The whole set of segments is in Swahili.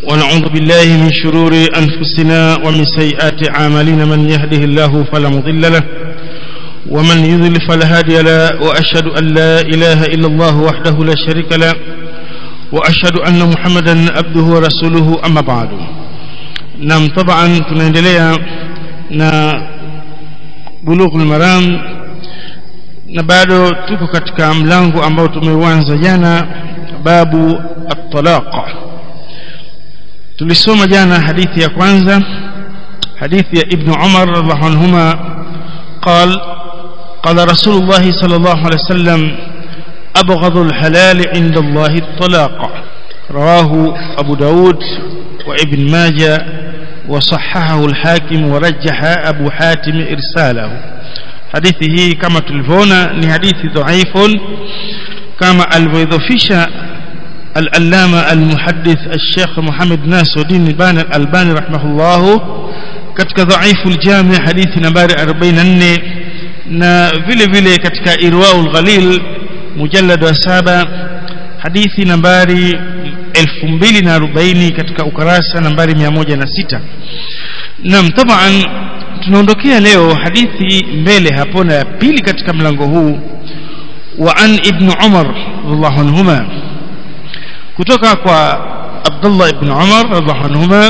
ونعوذ بالله من شرور أنفسنا ومن سيئات أعمالنا من يهده الله فلا مضل له ومن يضلل فلا هادي له وأشهد أن لا إله إلا الله وحده لا شريك له وأشهد أن محمدا عبده ورسوله أما بعد نعم طبعا tunaendelea na bulughul maram na bado tuko katika mlango ambao tumeuanza jana babu at-talaq tulisoma jana hadithi ya kwanza hadithi ya ibn Umar radhiallahu anhuma قال قال رسول الله صلى الله عليه وسلم أبغض الحلال عند الله الطلاق رواه أبو داود وابن ماجه وصححه الحاكم ورجح أبو حاتم إرساله حديثه كما تلفون حديث ضعيف كما الفيضفيش الألامة المحدث الشيخ محمد ناس الدين الباني الألباني رحمه الله katika dhaifu aljami hadithi nambari 44 na vile vile katika irwaul ghalil mujallad wa saba hadithi nambari 2040 katika ukarasa nambari 106 naam taban tunaondokea leo hadithi mbele hapo na ya pili katika mlango huu wa an ibn umar radhiallahu anhuma kutoka kwa abdullah ibn umar radhiallahu anhuma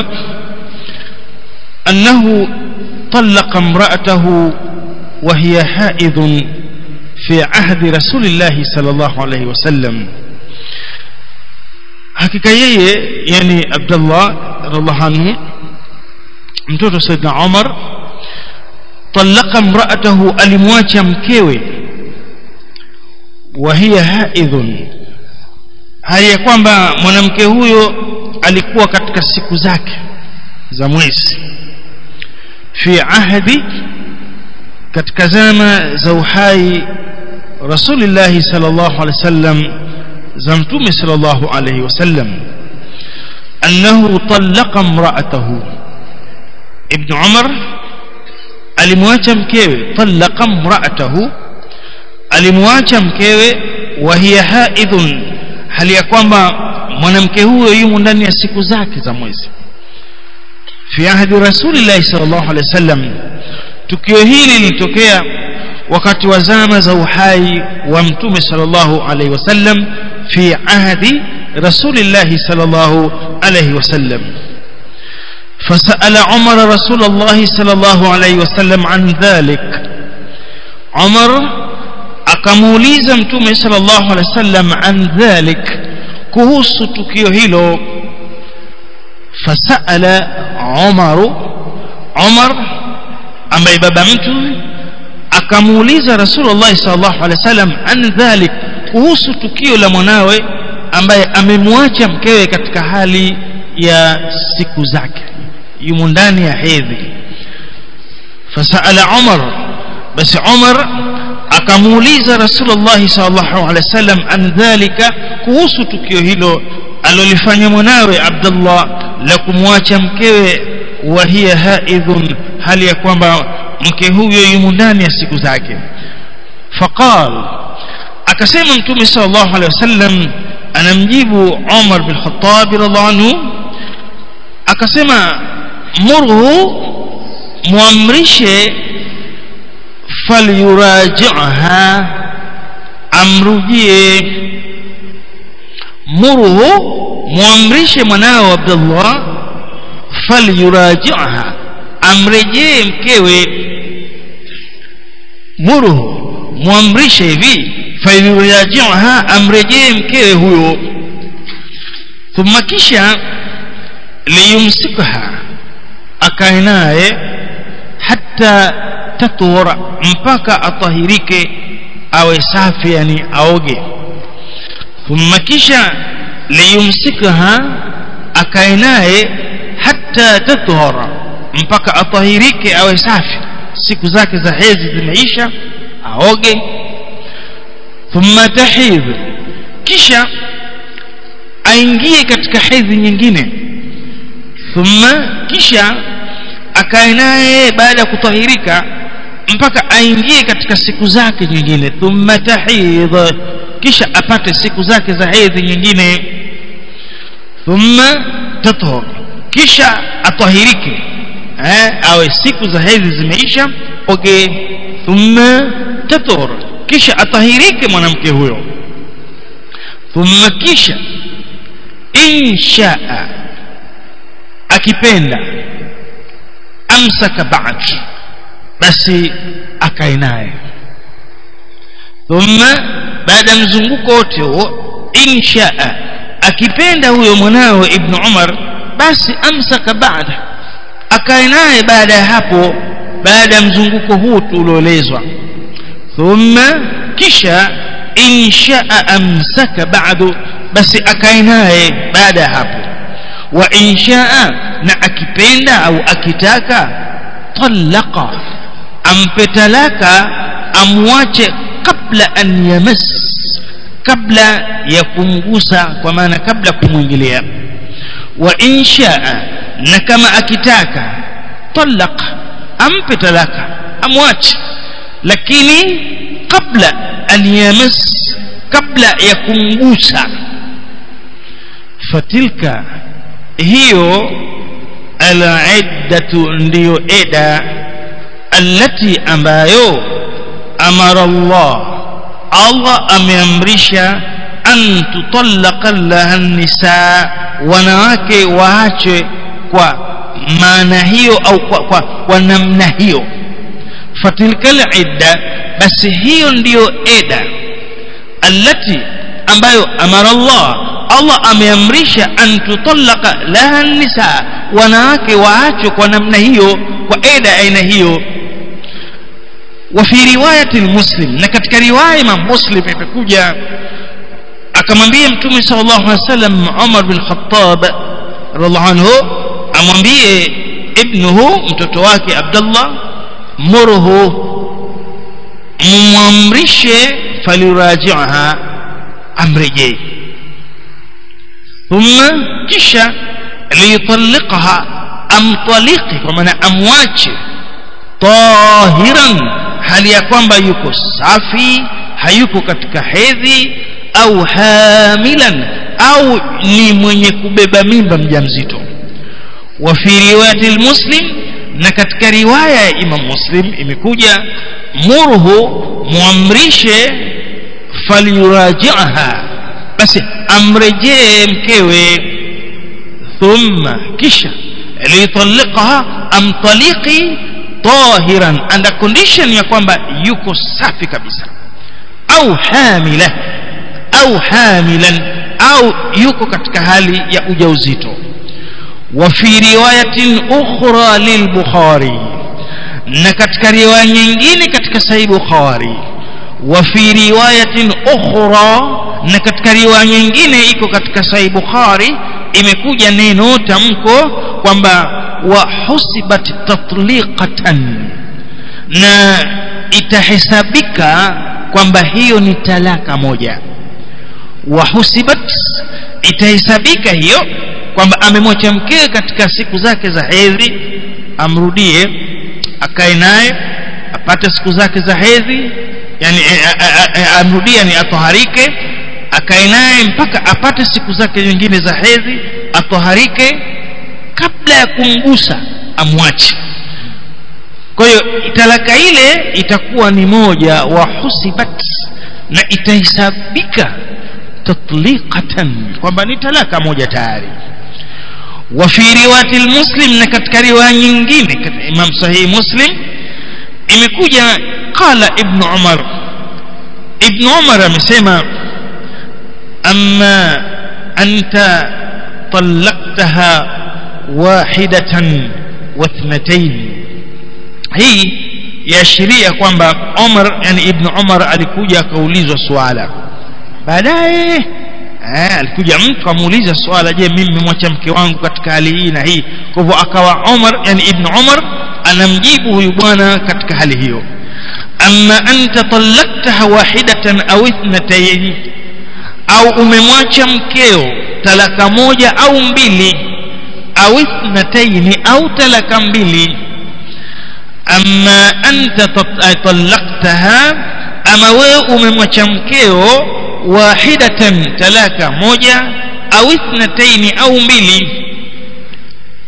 أنه طلق امرأته وهي حائض في عهد رسول الله صلى الله عليه وسلم hakika yeye yani Abdullah radhiallahu anhu mtoto Saidna Umar talaka mraatahu alimwacha mkewe wa hiya haidhun hali ya kwamba mwanamke huyo alikuwa katika siku zake za mwezi fi ahdi katika zama za uhai Rasulullah sallallahu alaihi wasallam za mtume sallallahu alaihi wasallam annahu talaqa imra'atahu ibn Umar alimwacha mkewe talaqa imra'atahu alimwacha mkewe wa hiya haidhun hali ya kwamba mwanamke huyo yumo ndani ya siku zake za mwezi fi ahdi rasulillahi sallallahu alaihi wasallam tukio hili lilitokea wakati wa zama za uhai wa mtume sallallahu alaihi wasallam fi ahdi rasulillahi sallallahu alaihi wasallam فسأل عمر رسول الله صلى الله عليه وسلم عن ذلك عمر akamuuliza mtume sallallahu alaihi wasallam an dhalik kuhusu tukio hilo fasala Umaru Umar ambaye baba mtu akamuuliza Rasulullah sallallahu alaihi wasallam an dhalik kuhusu tukio la mwanawe ambaye amemwacha mkewe katika hali ya siku zake yumo ndani ya hedhi fasala Umar basi Umar akamuuliza Rasulullah sallallahu alaihi wasallam an dhalika kuhusu tukio hilo alolifanya mwanawe Abdullah la kumwacha mkewe wa hiya haidhun hali ya kwamba mke huyo yumo ndani ya siku zake faqal akasema mtume sallallahu alaihi wasallam anamjibu Umar bin Khattab radhiallahu anhu akasema murhu muamrishe falyuraji'ha amrujie murhu muamrishe mwanao Abdullah falyuraji'ha amrejee mkewe murhu muamrishe hivi falyuraji'ha amrejee mkewe huyo thumma kisha liyumsikha akae naye hata tathura mpaka atahirike awe safi yani aoge thumma kisha liyumsikha akae naye hata tathura mpaka atahirike awe safi siku zake za hedhi zimeisha aoge thumma tahidh kisha aingie katika hedhi nyingine thumma kisha akae naye baada ya kutahirika mpaka aingie katika siku zake nyingine thumma tahidh kisha apate siku zake za hedhi nyingine thumma tathur kisha atahirike eh awe siku za hedhi zimeisha oge thumma tathur kisha atahirike mwanamke huyo thumma kisha inshaa akipenda amsaka ba'd basi akae naye thumma baada mzunguko wote huo inshaa akipenda huyo mwanawe ibn Umar basi amsaka baada akae naye baada ya hapo baada ya mzunguko huu tulioelezwa thumma kisha inshaa amsaka ba'du basi akae naye baada ya hapo wa inshaa na akipenda au akitaka talaqa ampe talaka amwache kabla an yamas kabla ya kumgusa kwa maana kabla kumwingilia wa inshaa na kama akitaka talaq ampe talaka amwache lakini kabla an yamas kabla ya kumgusa fatilka hiyo al-iddatu ndiyo eda allati ambayo amara Allah Allah ameamrisha an tutallaqa laha nisa wanawake waache kwa maana hiyo au kwa, kwa, kwa namna hiyo fatilka al-idda basi hiyo ndiyo eda allati ambayo amara Allah Allah ameamrisha an tutallaqa laha nisa wanawake waachwe kwa namna hiyo kwa eda aina hiyo wa fi riwayati muslim na katika riwaya Imam Muslim imekuja akamwambia mtume sallallahu alaihi wasallam Umar bin Khattab radhiallahu anhu amwambie ibnuhu mtoto wake Abdullah murhu mumamrishe faliraji'aha amrejee thumma kisha liyutalliqaha amtaliki kwa maana amwache tahiran hali ya kwamba yuko safi hayuko katika hedhi au hamilan au ni mwenye kubeba mimba mjamzito wa fi riwayati muslim na katika riwaya ya Imam Muslim imekuja murhu muamrishe falyuraji'aha basi amrejee mkewe thumma kisha litalliqaha amtaliki tahiran under condition ya kwamba yuko safi kabisa au hamila au hamilan au yuko katika hali ya ujauzito wa fi riwayatin ukhra lilbukhari na katika riwaya nyingine katika sahih bukhari wa fi riwayatin ukhra na katika riwaya nyingine iko katika sahih bukhari imekuja neno tamko kwamba wa husibat tatliqatan na itahesabika kwamba hiyo ni talaka moja wa husibat itahesabika hiyo kwamba amemwacha mkewe katika siku zake za hedhi amrudie akae naye apate siku zake za hedhi yani amrudie ni atoharike akae naye mpaka apate siku zake nyingine za hedhi atoharike kabla ya kumgusa amwache kwa hiyo talaka ile itakuwa ni moja wa husibat na itahesabika tatliqatan kwamba ni talaka moja tayari wa fi riwayati muslim na katika riwaya nyingine katika imam sahih muslim imekuja qala ibn umar ibn umar amesema amma anta طلقتها واحدة واثنتين hii yaashiria kwamba Umar yani Ibn Umar alikuja akaulizwa swala baadaye eh, alikuja mtu amuuliza swala je mimi nimemwacha mke wangu katika hali hii na hii kwa hivyo akawa Umar yani Ibn Umar anamjibu huyu bwana katika hali hiyo amma anta talaqtaha wahidatan au ithnatayn au umemwacha mkeo talaka moja au mbili au ithnatayn au talaka mbili amma anta talaqtaha ama wewe umemwacha mkeo wahidatan talaka moja au ithnataini au mbili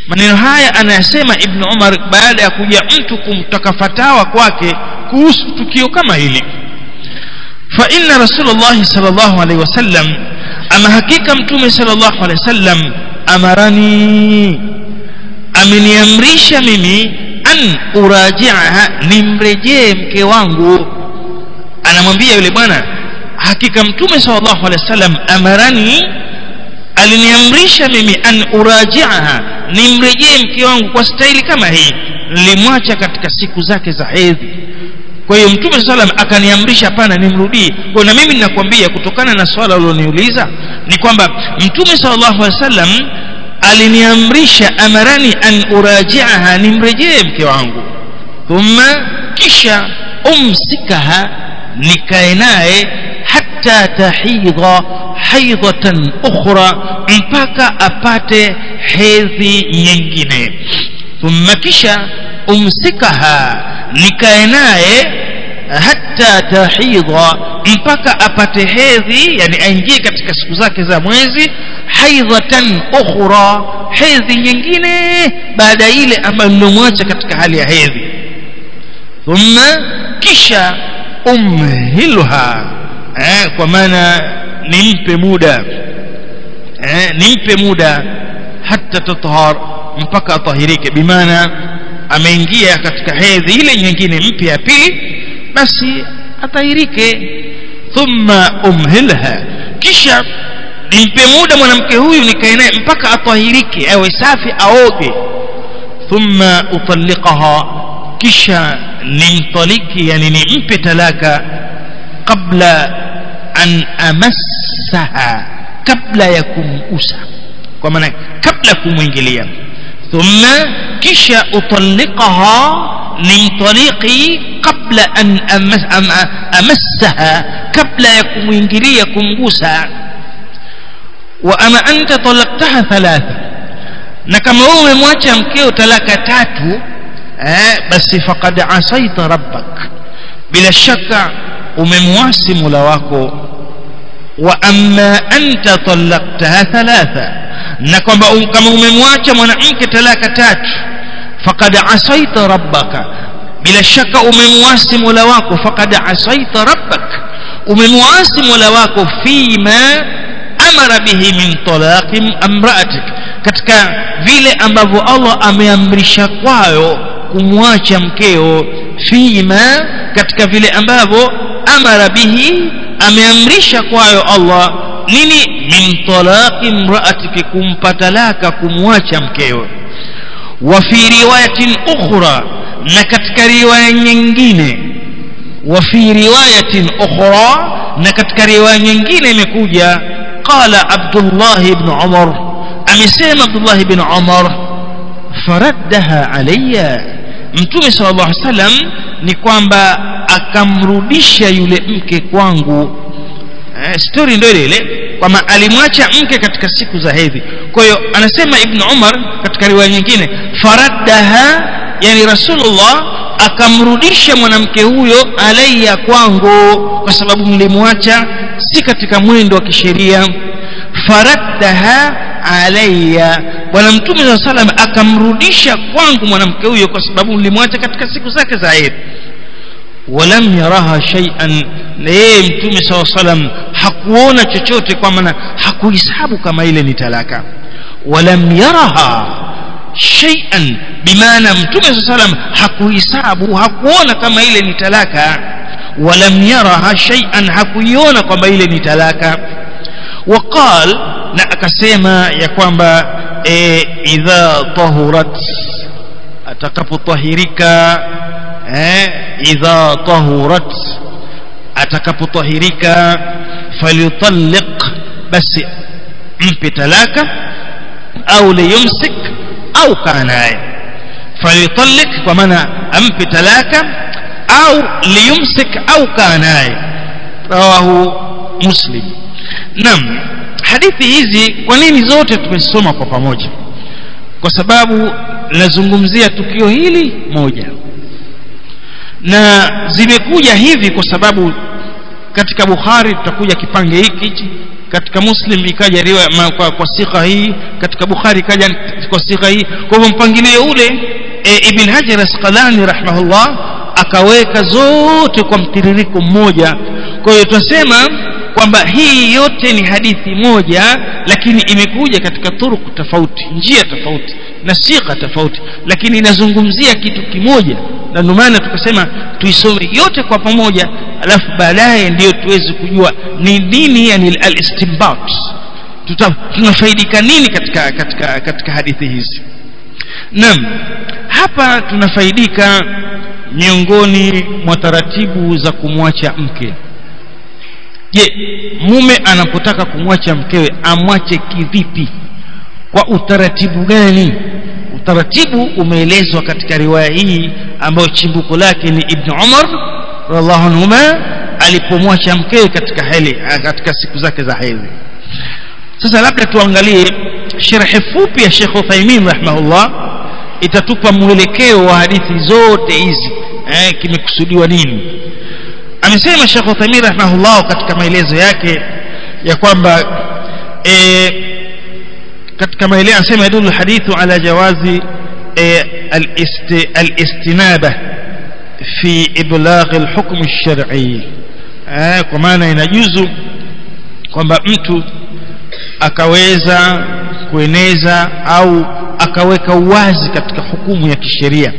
maneno haya anayasema ibn umar baada ya kuja mtu kumtaka fatawa kwake kuhusu tukio kama hili fa inna rasulullah sallallahu alaihi wasallam ama hakika mtume sallallahu alaihi wasallam amarani ameniamrisha mimi an uraji'aha nimrejee mke wangu anamwambia yule bwana hakika mtume sallallahu alaihi wasallam amarani aliniamrisha mimi an uraji'aha nimrejee mke wangu kwa staili kama hii nilimwacha katika siku zake za hedhi kwa hiyo mtume sallam akaniamrisha hapana nimrudie kwa na mimi ninakwambia kutokana na swala uliloniuliza ni kwamba mtume sallallahu alaihi wasallam aliniamrisha amarani an uraji'aha nimrejee mke wangu thumma kisha umsikaha nikae naye hatta tahidha haidhatan ukhra mpaka apate hedhi nyingine thumma kisha umsikaha nikae naye hatta tahidha mpaka apate hedhi yani aingie katika siku zake za mwezi haidhatan ukhra hedhi nyingine baada ile ambayo nilomwacha katika hali ya hedhi thumma kisha umhilha eh, kwa maana nimpe muda eh, nimpe muda hata tathar mpaka atahirike bimaana ameingia katika hedhi ile nyingine mpya ya pili basi atahirike thumma umhilha kisha nimpe muda mwanamke huyu nikae naye mpaka atahirike awe safi aoge thumma utalliqaha kisha nimtaliki yani nimpe talaka qabla an amassaha kabla ya kumuusa kwa maana kabla kumwingilia thumma kisha utalliqaha nimtaliki qabla an amassaha kabla ya kumwingilia kumgusa wa ama anta talaqtaha thalatha na kama wewe umemwacha mkeo talaka tatu eh, basi faqad asaita rabbak bila shaka umemwasi mula wako wa amma anta talaqtaha thalatha na kwamba kama umemwacha mwanamke talaka tatu faqad asaita rabbaka bila shaka umemwasi mula wako faqad asaita rabbak umemwasi mula wako fima amara bihi min talaqi amraatik katika vile ambavyo Allah ameamrisha kwayo kumwacha mkeo fima katika vile ambavyo amara bihi ameamrisha kwayo Allah nini min talaqi imra'atiki kumpa talaka kumwacha mkeo wa fi riwayatin ukhra na katika riwaya nyingine wa fi riwayatin ukhra na katika riwaya nyingine imekuja qala Abdullah ibn Umar amesema Abdullah ibn Umar faraddaha alayya mtume sallallahu alaihi wasallam ni kwamba akamrudisha yule mke kwangu eh, story ndio ile ile kwamba alimwacha mke katika siku za hedhi kwa hiyo anasema ibn Umar katika riwaya nyingine faraddaha yani rasulullah akamrudisha mwanamke huyo alayya kwangu kwa sababu mlimwacha si katika mwendo wa kisheria faraddaha alayya bwana mtume saa salam akamrudisha kwangu mwanamke huyo kwa sababu mlimwacha katika siku zake za hedhi walam yaraha shay'an na yeye mtume saa salam hakuona chochote kwa maana hakuhesabu kama ile ni talaka walam yaraha shay'an bimaana mtume saa salam hakuhesabu hakuona kama ile ni talaka walam yaraha shay'an hakuiona kwamba ile ni talaka وقال na akasema ya kwamba e, idha tahurat atakapotahirika eh, idha tahurat atakapotahirika falyutalliq basi mpe talaka au liyumsik au kanaye falyutalliq kwa maana ampe talaka au liyumsik au kanaye rawahu muslim Naam, hadithi hizi kwa nini zote tumesoma kwa pamoja? Kwa sababu linazungumzia tukio hili moja, na zimekuja hivi kwa sababu katika Bukhari tutakuja kipange hiki hichi katika muslim ikaja riwaya ma- kwa, kwa sikha hii katika bukhari ikaja kwa sikha hii kwa hivyo mpangilio ule e, ibn hajar asqalani rahimahullah akaweka zote kwa mtiririko mmoja kwa hiyo tunasema kwamba hii yote ni hadithi moja lakini imekuja katika turuku tofauti njia tofauti na sigha tofauti lakini inazungumzia kitu kimoja na ndio maana tukasema tuisome yote kwa pamoja alafu baadaye ndiyo tuweze kujua ni nini yani al-istinbat Tuta, tunafaidika nini katika katika katika hadithi hizi naam hapa tunafaidika miongoni mwa taratibu za kumwacha mke je mume anapotaka kumwacha mkewe amwache kivipi kwa utaratibu gani utaratibu umeelezwa katika riwaya hii ambayo chimbuko lake ni ibn umar radhiallahu anhuma alipomwacha mkewe katika heli katika siku zake za hedhi sasa labda tuangalie sharhi fupi ya Sheikh Uthaymeen rahimahullah itatupa mwelekeo wa hadithi zote hizi eh, kimekusudiwa nini amesema Sheikh Uthaymeen rahimahullah katika maelezo yake ya kwamba eh, katika maelezo anasema yadullu hadithu ala jawazi eh, al-isti, al-istinaba fi iblagh al-hukm ash-shar'i eh, kwa maana inajuzu kwamba mtu akaweza kueneza au akaweka uwazi katika hukumu ya kisheria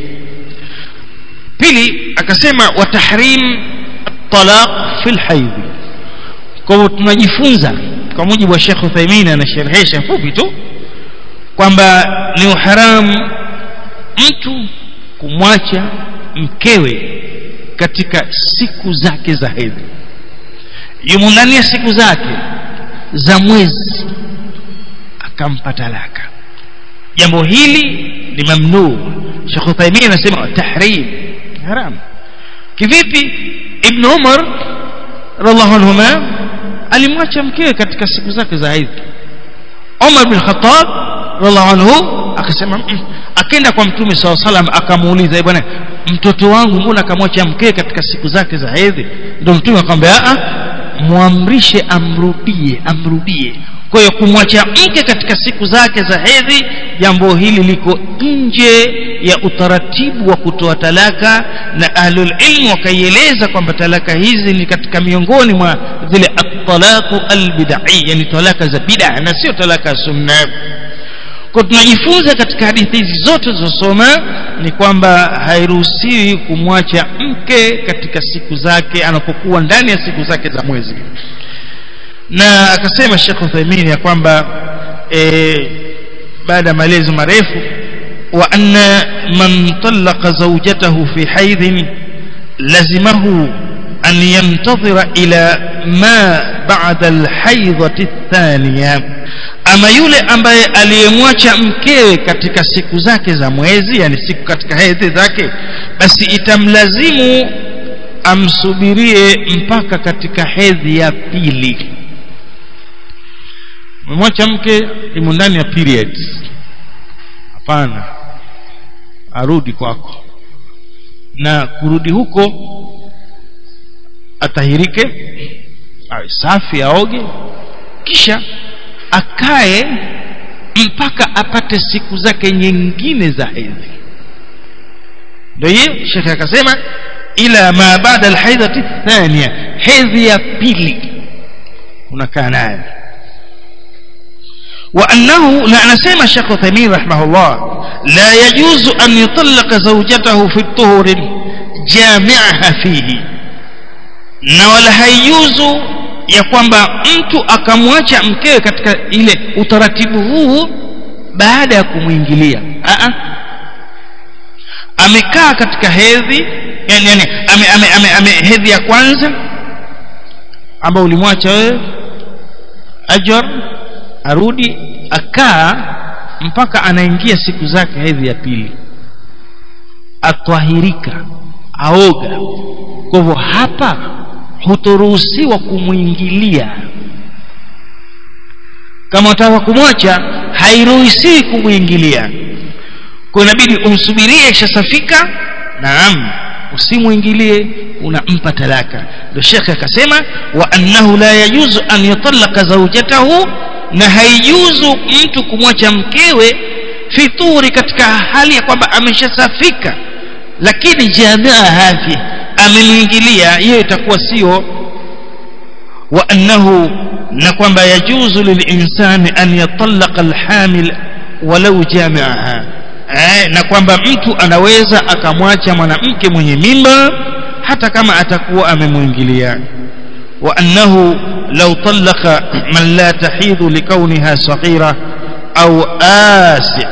pili akasema wa tahrim talaq fil haidh kwa hivyo tunajifunza kwa mujibu wa Sheikh Uthaymeen anasherehesha fupi tu kwamba ni uharamu mtu kumwacha mkewe katika siku zake za hedhi yumo ndani ya siku zake za mwezi akampa talaka jambo hili ni mamnuu Sheikh Uthaymeen anasema tahrim haram kivipi Ibn Umar radhiallahu anhuma alimwacha mkewe katika siku zake za hedhi Umar bin Khattab radhiallahu anhu akasema mm, akenda kwa mtume saw salam akamuuliza bwana mtoto wangu mbona akamwacha mkewe katika siku zake za hedhi ndio mtume akamwambia a muamrishe amrudie amrudie kwa hiyo kumwacha mke katika siku zake za hedhi jambo hili liko nje ya utaratibu wa kutoa talaka na ahlul ilmu wakaieleza kwamba talaka hizi ni katika miongoni mwa zile at-talaqu al-bid'i yani talaka za bid'a na sio talaka sunna kwa tunajifunza katika hadithi hizi zote zilizosoma ni kwamba hairuhusiwi kumwacha mke katika siku zake anapokuwa ndani ya siku zake za mwezi na akasema Sheikh Uthaymeen ya kwamba e, baada ya maelezo marefu wa anna man talaqa zawjatahu fi haidhin lazimahu an yantadhira ila ma ba'da alhaidhati athaniya ama yule ambaye aliyemwacha mkewe katika siku zake za mwezi yani siku katika hedhi zake basi itamlazimu amsubirie mpaka katika hedhi ya pili umemwacha mke imo ndani ya periods hapana arudi kwako na kurudi huko atahirike awe safi aoge kisha akae mpaka apate siku zake nyingine za hedhi ndio hiyo shekhe akasema ila ma baada alhaidhati thania hedhi ya pili unakaa naye وأنه لا نسيم الشيخ ثمين رحمه الله لا يجوز أن يطلق زوجته في الطهر جامعها فيه na wala haijuzu ya kwamba mtu akamwacha mkewe katika ile utaratibu huu baada ya kumwingilia amekaa katika hedhi yani, yani ame, ame, ame, ame hedhi ya kwanza ambao ulimwacha wewe ajwar arudi akaa mpaka anaingia siku zake hedhi ya pili atwahirika aoga kwa hivyo hapa hutoruhusiwa kumwingilia kama utaka kumwacha hairuhusiwi kumwingilia kwa inabidi umsubirie ishasafika naam usimuingilie unampa talaka ndio shekhe akasema wa annahu la yajuzu an yutallaka zawjatahu na haijuzu mtu kumwacha mkewe fituri katika hali ya kwamba ameshasafika lakini jamia hafi amemwingilia hiyo itakuwa sio wa annahu na kwamba yajuzu lilinsani an yatallaqa alhamil walau jamiaha eh, na kwamba mtu anaweza akamwacha mwanamke mwenye mimba hata kama atakuwa amemwingilia wa annahu law talaqa man la tahidhu likawniha saghira au asi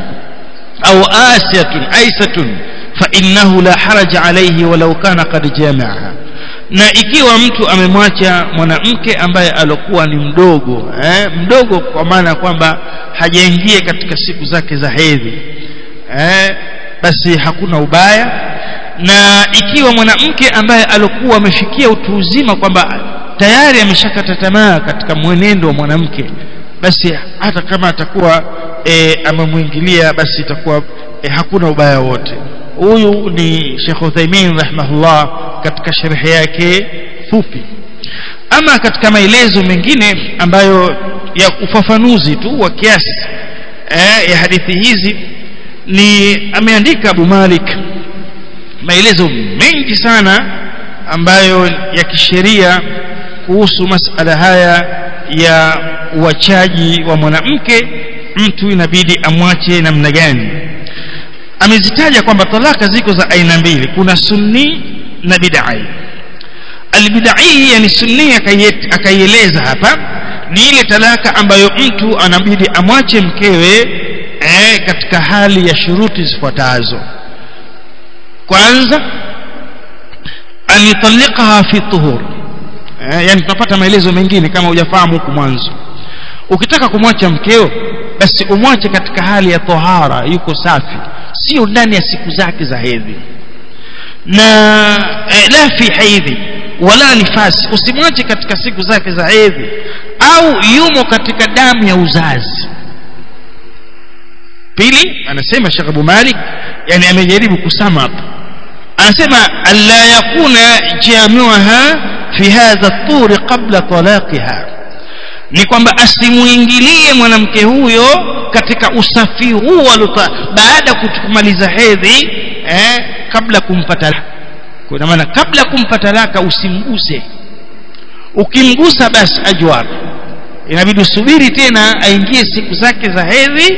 au asiyatun aisatun fa innahu la haraja alayhi walau kana qad jami'aha na ikiwa mtu amemwacha mwanamke ambaye alokuwa ni mdogo eh, mdogo kwa maana kwamba hajaingia katika siku zake za hedhi eh, basi hakuna ubaya na ikiwa mwanamke ambaye alokuwa amefikia utu uzima kwamba tayari ameshakata tamaa katika mwenendo wa mwanamke basi hata kama atakuwa e, amemwingilia basi itakuwa e, hakuna ubaya wote huyu ni Sheikh Uthaymeen rahimahullah katika sharhi yake fupi ama katika maelezo mengine ambayo ya ufafanuzi tu wa kiasi eh, ya hadithi hizi ni ameandika Abu Malik maelezo mengi sana ambayo ya kisheria kuhusu masala haya ya uachaji wa mwanamke mtu inabidi amwache namna gani amezitaja kwamba talaka ziko za aina mbili kuna sunni na bid'ai albid'ai yani sunni akaieleza hapa ni ile talaka ambayo mtu anabidi amwache mkewe eh, katika hali ya shuruti zifuatazo kwanza an yutalliqaha fi tuhur eh, yani tunapata maelezo mengine kama hujafahamu huku mwanzo ukitaka kumwacha mkeo basi umwache katika hali ya tohara yuko safi sio ndani ya siku zake za hedhi na eh, la fi haidhi wala nifasi usimwache katika siku zake za hedhi au yumo katika damu ya uzazi pili anasema Sheikh Abu Malik yani amejaribu kusama hapa anasema alla yakuna jamiuha fi hadha at-tur qabla talaqiha ni kwamba asimuingilie mwanamke huyo katika usafi huu baada ya kumaliza hedhi eh, kabla kumpa talaka kwa maana kabla kumpa talaka usimguse ukimgusa basi ajwar inabidi usubiri tena aingie siku zake za hedhi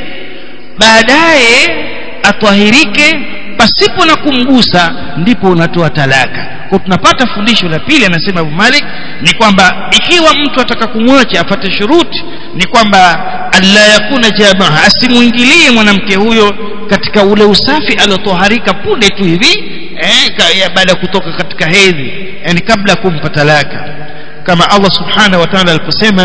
baadaye atwahirike pasipo na kumgusa ndipo unatoa talaka kwa tunapata fundisho la pili anasema Abu Malik ni kwamba ikiwa mtu ataka kumwacha afate shuruti ni kwamba alla yakuna jamaa asimuingilie mwanamke huyo katika ule usafi aliotoharika punde tu hivi eh, baada ya kutoka katika hedhi yani kabla kumpa talaka kama Allah subhanahu wa ta'ala aliposema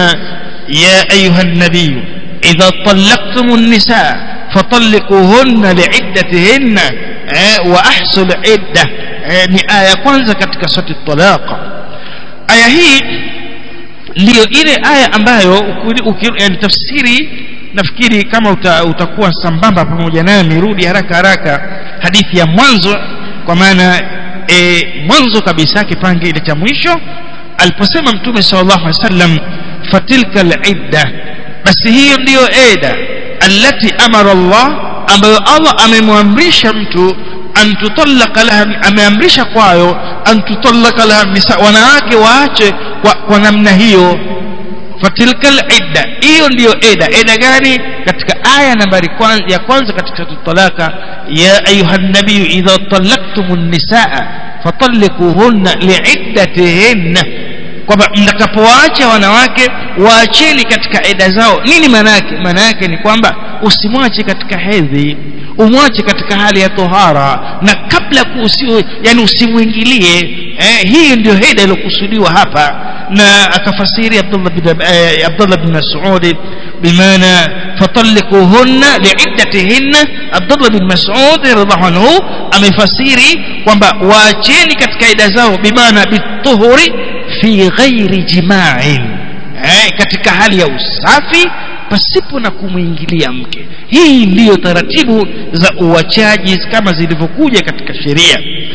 ya ayuha nabiy idha talaqtumun nisaa fatalliquhunna li'iddatihinna eh, wa ahsul idda eh, ni aya kwanza katika sura talaqa aya hii ndiyo ile aya ambayo yani tafsiri nafikiri kama uta, utakuwa sambamba pamoja nami rudi haraka haraka hadithi ya mwanzo kwa maana e, mwanzo kabisa kipande ile cha mwisho aliposema mtume sallallahu alaihi wasallam fatilka alidda basi hiyo ndiyo eda allati amara Allah ambayo Allah amemwamrisha mtu an tutallaka laha ameamrisha kwayo an tutallaka laha nisa wanawake waache kwa, kwa namna hiyo fatilkal idda hiyo ndiyo eda eda gani katika aya nambari kwanza, ya kwanza katika talaka ya ayuha nabiyu idha talaktumun nisaa fatalikuhunna liiddatihinna kwamba mtakapoacha wanawake waacheni katika eda zao nini maana yake maana yake ni kwamba usimwache katika hedhi umwache katika hali ya tohara na kabla kusiwe yani usimwingilie eh, hii ndio heda iliyokusudiwa hapa na akafasiri Abdullah bin eh, Abdullah bin Mas'ud bimaana fatalikuhunna liiddatihinna Abdullah bin Mas'ud radhiallahu anhu amefasiri kwamba waacheni katika eda zao bimaana bituhuri fi ghairi jima'in eh, katika hali ya usafi pasipo na kumwingilia mke hii ndiyo taratibu za uachaji kama zilivyokuja katika sheria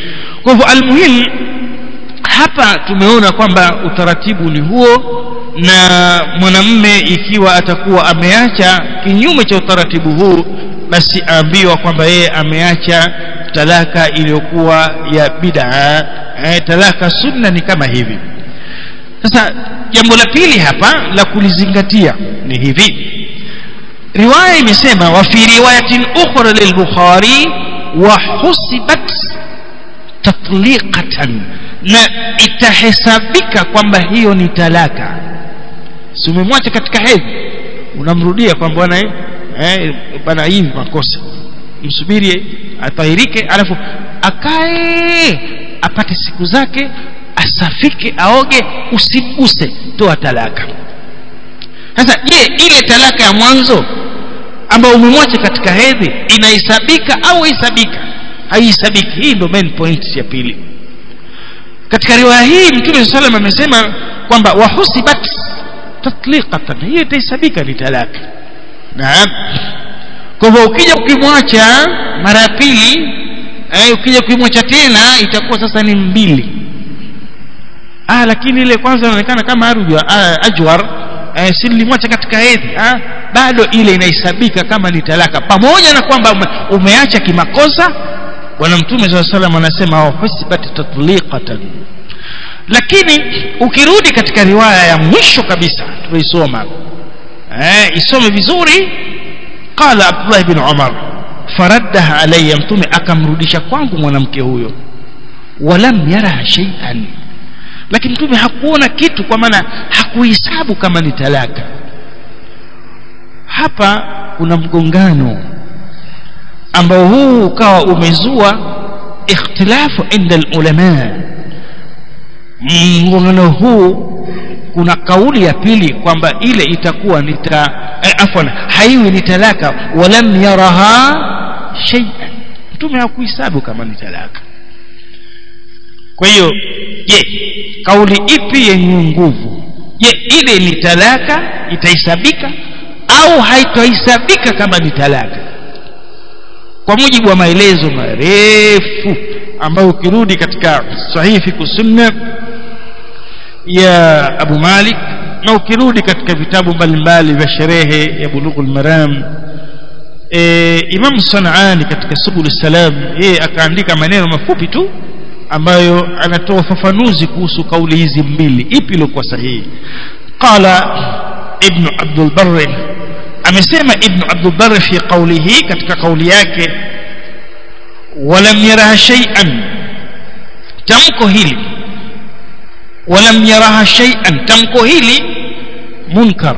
kwa hivyo almuhimu hapa tumeona kwamba utaratibu ni huo na mwanamme ikiwa atakuwa ameacha kinyume cha utaratibu huu basi aambiwa kwamba yeye ameacha talaka iliyokuwa ya bid'a eh, talaka sunna ni kama hivi sasa jambo la pili hapa la kulizingatia ni hivi riwaya imesema wa fi riwayatin ukhra lil-bukhari wa husibat tatliqatan na itahesabika kwamba hiyo ni talaka si umemwacha katika hedhi unamrudia kwamba bwana eh bwana hii makosa msubiri atahirike alafu akae apate siku zake asafike aoge usiguse toa talaka sasa je ile talaka ya mwanzo ambayo umemwacha katika hedhi inahesabika au haihesabika haihesabiki hii ndio main point ya pili katika riwaya hii mtume sallam amesema kwamba wahusibat tatliqatan hiyo itahesabika ni talaka naam kwa hivyo ukija ukimwacha mara ya pili eh, ukija ukimwacha tena itakuwa sasa ni mbili ah lakini ile kwanza inaonekana kama arujwa ah, ajwar eh, si nilimwacha katika hedhi ah, bado ile inahesabika kama ni talaka pamoja na kwamba ume, umeacha kimakosa bwana mtume saa salam anasema husibat tatliqatan lakini ukirudi katika riwaya ya mwisho kabisa tumeisoma eh, isome vizuri qala abdullah bin umar faraddaha alayya mtume akamrudisha kwangu mwanamke huyo walam yaraha shay'an lakini mtume hakuona kitu kwa maana hakuhesabu kama ni talaka hapa kuna mgongano ambao huu ukawa umezua ikhtilafu inda ulama mgongano huu kuna kauli ya pili kwamba ile itakuwa ni ta eh, afwan haiwi ni talaka walam yaraha shay'an mtume hakuhesabu kama ni talaka kwa hiyo je kauli ipi yenye nguvu je ile ni talaka itahesabika au haitahesabika kama ni talaka kwa mujibu wa maelezo marefu ambayo ukirudi katika sahihi fiqh sunna ya Abu Malik na ukirudi katika vitabu mbalimbali vya sherehe ya Bulughul Maram e, Imam Sanani katika Subul Salam yeye akaandika maneno mafupi tu ambayo anatoa ufafanuzi kuhusu kauli hizi mbili ipi iliyokuwa sahihi qala ibn Abdul Barr amesema ibn Abdul Barr fi qawlihi katika kauli yake walam yaraha shay'an tamko hili walam yaraha shay'an tamko hili munkar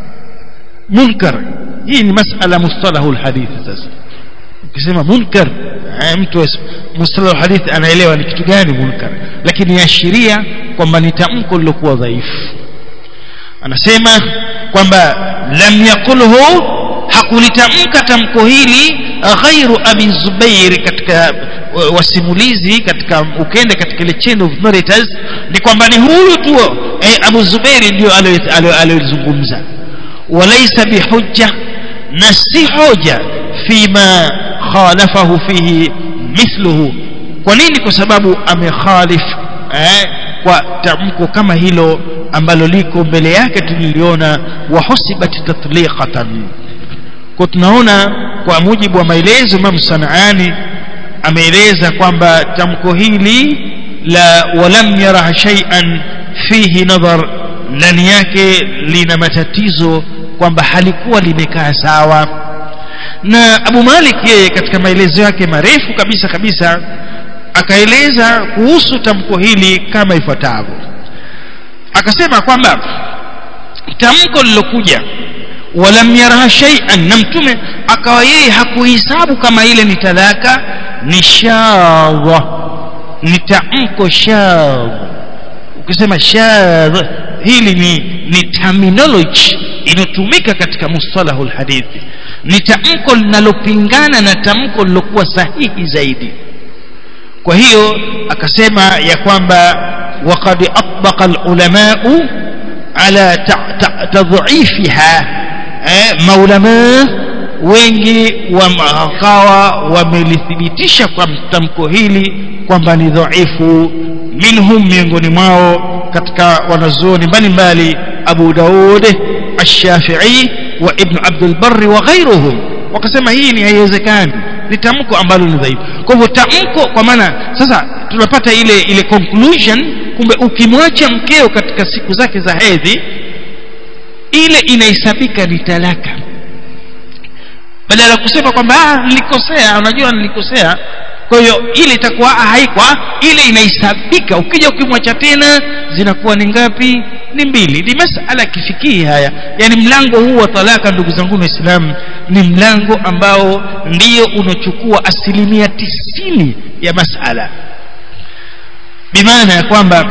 munkar hii ni masala mustalahu alhadith sasa ukisema munkar mtu mustalahu alhadith anaelewa ni kitu gani munkar lakini yaashiria kwamba ni tamko lilokuwa dhaifu anasema kwamba lam yaqulhu hakulitamka tamko hili ghairu abi zubair katika wasimulizi katika ukende katika ile chain of narrators ni kwamba ni huyu tu eh, abu zubairi ndio aliyozungumza walaysa bihujja na si hoja fima khalafahu fihi mithluhu kwa nini kwa sababu amekhalif eh, kwa tamko kama hilo ambalo liko mbele yake tuliliona wahusibat tatliqatan kwa tunaona kwa mujibu wa maelezo Imam Sanaani ameeleza kwamba tamko hili la walam yara shay'an fihi nadhar ndani yake lina matatizo kwamba halikuwa limekaa sawa na Abu Malik yeye katika maelezo yake marefu kabisa kabisa akaeleza kuhusu tamko hili kama ifuatavyo akasema kwamba tamko lilokuja walam yaraha shay'an na mtume akawa yeye hakuhesabu kama ile ni talaka ni shadha ni tamko shadh ukisema shadh hili ni ni terminology inatumika katika mustalahul hadithi ni tamko linalopingana na tamko lilokuwa sahihi zaidi kwa hiyo akasema ya kwamba وقد أطبق العلماء على تضعيفها maulama wengi wakawa wamelithibitisha kwa tamko hili kwamba ni dhaifu minhum miongoni mwao katika wanazuoni mbalimbali Abu Daud Ash-Shafi'i wa Ibn Abdul Barr wa ghairuhum wakasema hii ni haiwezekani ni tamko ambalo ni dhaifu kwa hivyo tamko kwa maana sasa tunapata ile ile conclusion kumbe ukimwacha mkeo katika siku zake za hedhi ile inahesabika ni talaka badala ya kusema kwamba ah nilikosea unajua nilikosea kwa hiyo ile itakuwa haikwa ile inahesabika ukija ukimwacha tena zinakuwa ni ngapi ni mbili ni masala kifikii haya yani mlango huu wa talaka ndugu zangu waislamu ni mlango ambao ndio unachukua asilimia tisini ya masala bimaana ya kwamba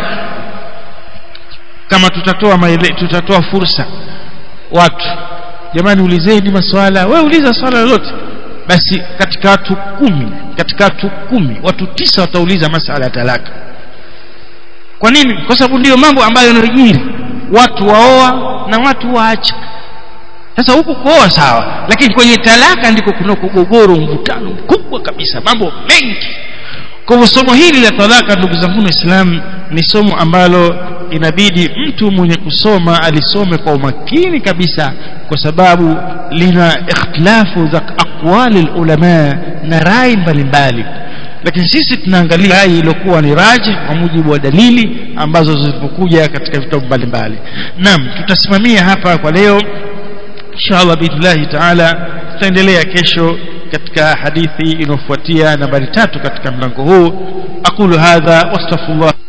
kama tutatoa maele, tutatoa fursa watu jamani ulizeni maswala we uliza swala lolote basi katika watu kumi katika watu kumi watu tisa watauliza masala ya talaka kwa nini kwa sababu ndiyo mambo ambayo yanajiri watu waoa na watu waacha sasa huku kuoa sawa lakini kwenye talaka ndiko kuna kugogoro mvutano mkubwa kabisa mambo mengi kwa hivyo somo hili la talaka ndugu zangu waislamu ni somo ambalo inabidi mtu mwenye kusoma alisome kwa umakini kabisa kwa sababu lina ikhtilafu za aqwali ulama na rai mbalimbali lakini sisi tunaangalia rai iliyokuwa ni raji kwa mujibu wa dalili ambazo zilipokuja katika vitabu mbalimbali naam tutasimamia hapa kwa leo inshallah biidhnillahi taala tutaendelea kesho katika hadithi inayofuatia nambari tatu katika mlango huu aqulu hadha wastaghfirullah